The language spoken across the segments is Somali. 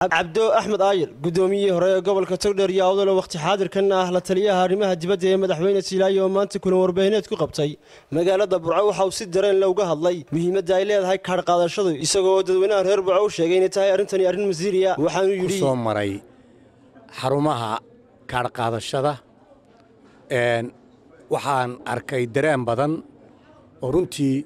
cabdo axmed aayir guddoomiyihii hore ee gobolka togdheer iyo awdalo wakhti xaadirkan ah la taliyaha arrimaha dibadda ee madaxweyne siilaayo oo maanta kulan warbaahineed ku qabtay magaalada burco waxa uu si dareen le uga hadlay muhiimadda ay leedahay kaadh qaadashadu isagoo dadweynaha reer burco u sheegay inay tahay arrintani arrin masiiriya waxaanuu yidhi soo maray xarumaha kaadh qaadashada waxaan arkay dareen badan oo runtii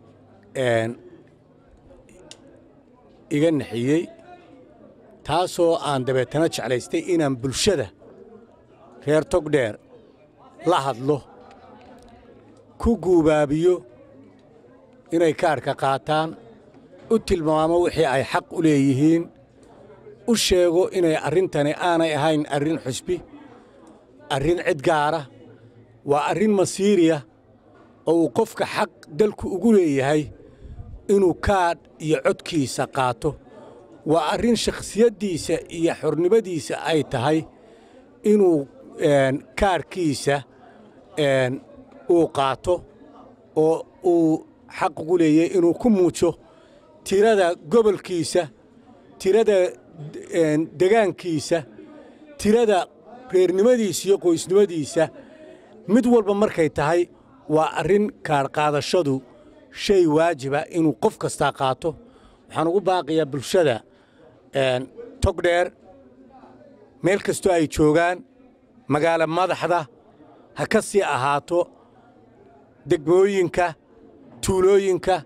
iga naxiyey taasoo aan dabeetana jeclaystay inaan bulshada reer togdheer la hadlo ku guubaabiyo inay kaarhka qaataan u tilmaamo wixii ay xaq u leeyihiin u sheego inay arrintani aanay ahayn arrin xusbi arrin cid gaara waa arrin masiiriya oo uu qofka xaq dalku ugu leeyahay inuu kaadh iyo codkiisa qaato waa arrin shakhsiyaddiisa iyo xornimadiisa ay tahay inuu kaarhkiisa uu qaato oo uu xaq ugu leeyahay inuu ku muujo tirada gobolkiisa tirada degaankiisa tirada reernimadiisa iyo qoysnimadiisa mid walba markay tahay waa arrin kaadhqaadashadu shay waajiba inuu qof kastaa qaato waxaan ugu baaqiyaa bulshada togdheer meel kastoo ay joogaan magaalo madaxda ha ka sii ahaato degmooyinka tuulooyinka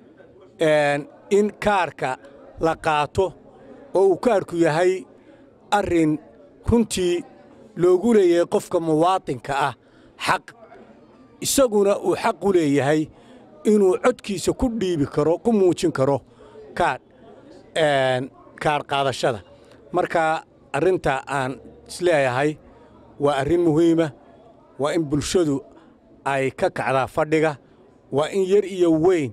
in kaarhka la qaato oo uu kaarhku yahay arrin runtii loogu leeyahay qofka muwaatinka ah xaq isaguna uu xaq u leeyahay inuu codkiisa ku dhiibi karo ku muujin karo kaadh kaadh qaadashada marka arrinta aan isleeyahay waa arrin muhiima waa in bulshadu ay ka kacdaa fadhiga waa in yar iyo weyn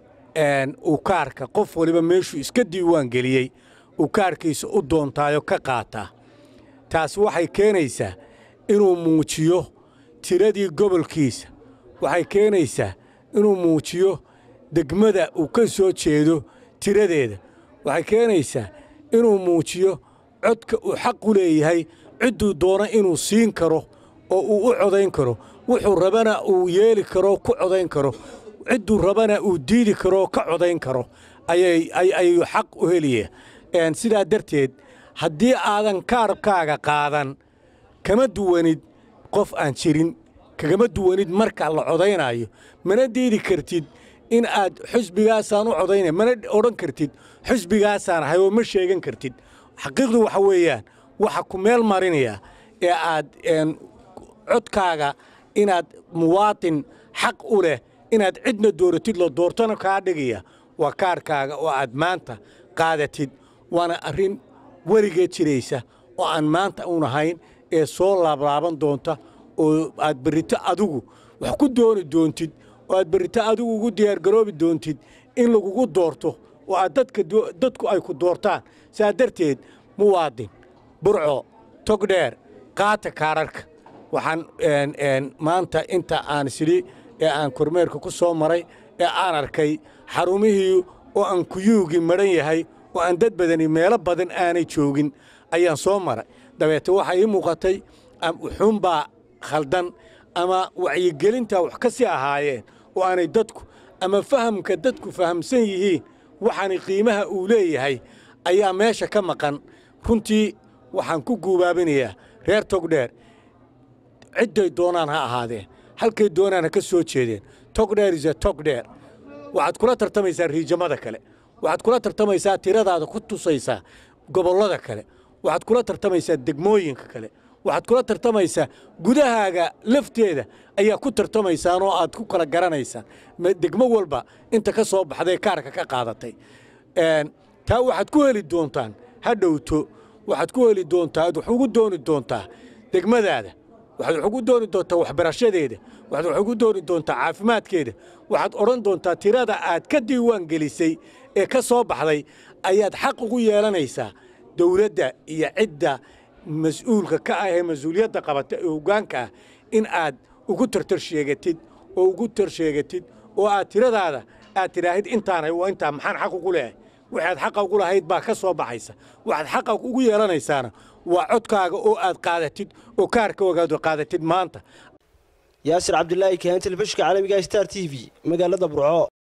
uu kaarhka qof waliba meeshuu iska diiwaan geliyey uu kaarhkiisa u doontaayo ka qaataa taas waxay keenaysaa inuu muujiyo tiradii gobolkiisa waxay keenaysaa inuu muujiyo degmada uu ka soo jeedo tiradeeda waxay keenaysaa inuu muujiyo codka uu xaq u leeyahay cidduu doono inuu siin karo oo uu u codayn karo wuxuu rabana uu yeeli karo ku codayn karo cidduu rabana uu diidi karoo ka codayn karo ayayuu xaq u helaya sidaa darteed haddii aadan kaarhkaaga qaadan kama duwanid qof aan jirin kagama duwanid marka la codaynaayo mana diidi kartid in aad xusbigaasaan u codaynay mana odhan kartid xusbigaasaan ahay oo ma sheegan kartid xaqiiqdu waxa weeyaan waxa ku meel marinaya ee aad codkaaga inaad muwaatin xaq u leh inaad cidna dooratid la doortana kaa dhigaya waa kaarhkaaga oo aad maanta qaadatid waana arrin weligeed jiraysa oo aan maanta un ahayn ee soo laablaaban doonta oo aad berrito adigu wax ku dooni doontid oo aad berrito adigu ugu diyaargaroobi doontid in lagugu doorto oo aad dadku ay ku doortaan saa darteed muwaadin burco togdheer qaata kaararka waxaan maanta inta aan sidhi ee aan kormeerka ku soo maray ee aan arkay xarumihii oo aan kuyuugii madhan yahay oo aan dad badani meelo badan aanay joogin ayaan soo maray dabeete waxaa ii muuqatay wuxuunbaa khaldan ama wacyigelintaa wax ka sii ahaayeen oo aanay dadku ama fahamka dadku fahamsan yihiin waxaani qiimaha uu leeyahay ayaa meesha ka maqan runtii waxaan ku guubaabinayaa reer togdheer cidday doonaan ha ahaadeen halkay doonaan ha ka soo jeedeen togdheer is a togdheer waxaad kula tartamaysaa riijamada kale waxaad kula tartamaysaa tiradaada ku tusaysaa gobollada kale waxaad kula tartamaysaa degmooyinka kale waxaad kula tartamaysaa gudahaaga lafteeda ayaa ku tartamaysaan oo aad ku kala garanaysaan degmo walba inta ka soo baxday kaarka ka qaadatay taa waxaad ku heli doontaan ha dhowto waxaad ku heli doontaa ad wax ugu dooni doontaa degmadaada waxaad wax ugu dooni doontaa waxbarashadeeda waxaad wax ugu dooni doontaa caafimaadkeeda waxaad odhan doontaa tirada aad ka diiwaan gelisay ee ka soo baxday ayaad xaq ugu yeelanaysaa dawladda iyo cidda mas-uulka ka ah ee mas-uuliyadda qabata ee hoggaanka ah in aad ugu tartar sheegatid oo ugu tar sheegatid oo aad tiradaada aad tidhaahid intaanay waa intaa maxaan xaq ugu leehay waxaad xaqa ugu lahayd baa ka soo baxaysa waxaad xaqa ugu yeelanaysaana waa codkaaga oo aad qaadatid oo kaarkoogaad qaadatid maanta yaasir cabdilaahi kahan telefishinka caalamiga star t v magaalada burco